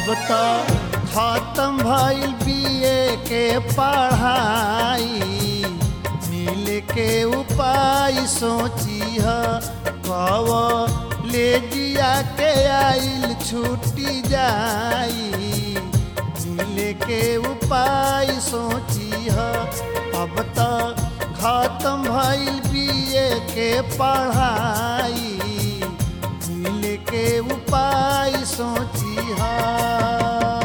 तो खत्म भइल बीए के पढ़ाई मिल के उपाय सोची ह कव ले जिया के आइल छुट्टी जाई मिल के उपाय सोची ह अब तो खत्म भइल बीए के पढ़ाई मिल के उपाय सोची ह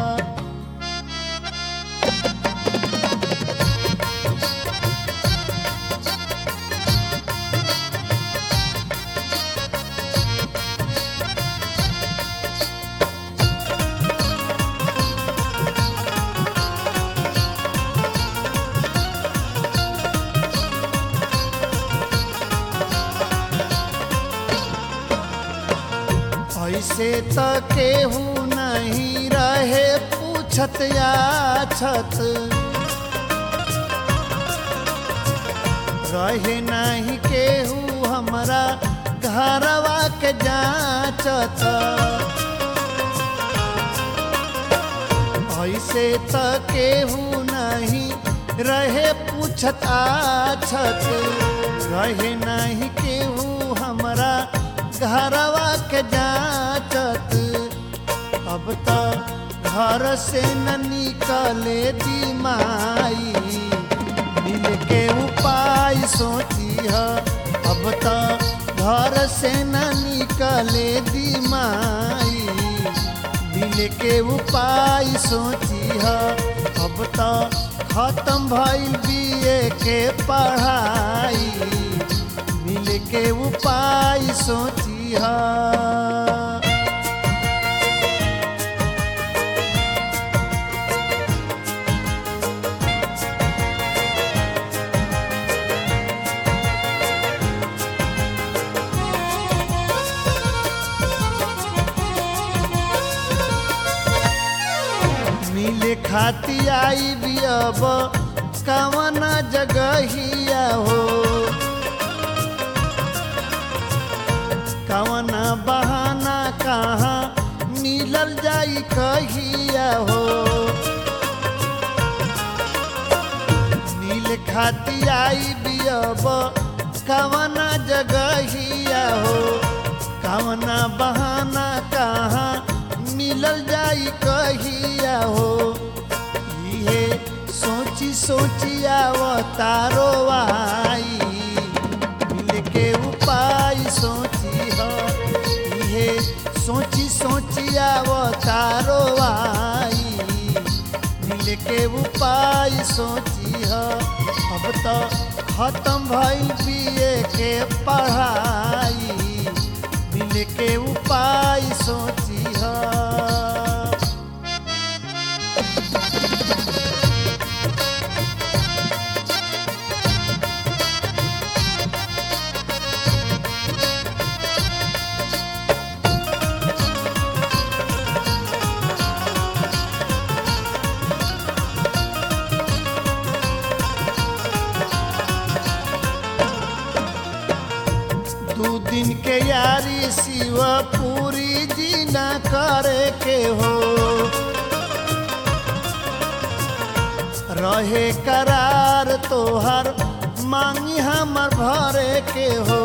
ऐसे त केहू नहीं रहे पूछत याछत रहे नहीं केहू हमरा घरवा के जाचत ऐसे त केहू नहीं रहे पूछत आछत रहे नहीं केहू हमरा घरवा के जाचत अब तो घर से न निकले दिमाई मिल के उपाय सोची ह अब तो घर से न निकले दिमाई मिल के उपाय सोची ह अब तो खत्म भइल बीए के पढ़ाई मिल के उपाय सोची ह मिले खाती आई भी अब कवन जगहिया हो कवन बहाना कहाँ मिलल जाई कहिया हो मिल खाती आई भी अब कवन जगहिया हो कवन बहाना कहाँ मिलल जाई कहिया हो इहे सोची सोची आवतारो आई मिल के उपाय सोची हो इहे सोची सोची आवतारो आई मिल के उपाय सोची हो अब तो खत्म भइल बीए के पढ़ाई मिल के उपाय सोची हो दू दिन के यारी शिव पूरी जी न करे के हो रहे करार तोहर मांगी हमर भरे के हो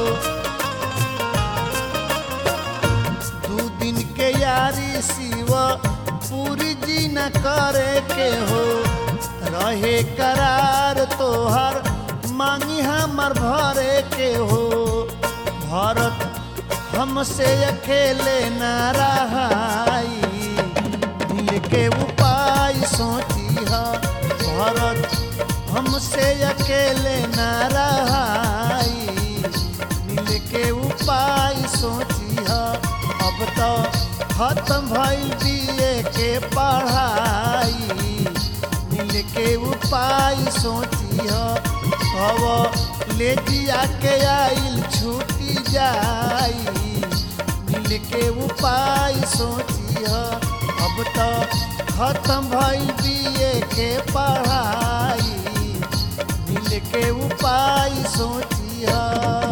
दू दिन के यारी शिव पूरी जी न करे के हो रहे करार तोहर मांगी हमर भरे के हो भरत हमसे अकेले न रहाई मिल के उपाय सोची ह भरत हमसे अकेले न रहाई मिल के उपाय सोची ह अब तो खत्म भइल बीए के पढ़ाई मिल के उपाय सोची ह कब ले जिया के आइल छूटी जाई मिल के उपाय सोची ह अब तो खत्म भइल बीए के पढ़ाई मिल के उपाय सोची ह